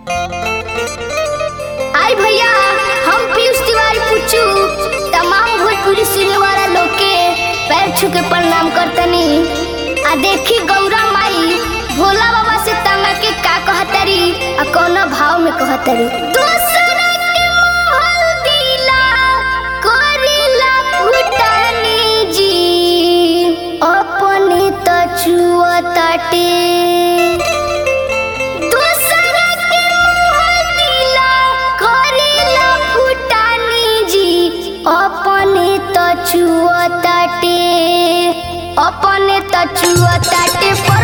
आई भैया हम पीयूष तिवारी पुच्चू तमाम भोजपुरी सुने वाला लोग के पैर छू के प्रणाम करतनी आ देखी गौरा माई भोला बाबा से तंगा के का कहतरी आ कौना भाव में कहतरी दूसरा के मोहल दिला करेला फुटानी जी अपने त छुअताटे दूसरा के मोहल दिला करेला फुटानी जी अपने त छुअताटे अपने त छुअताटे पर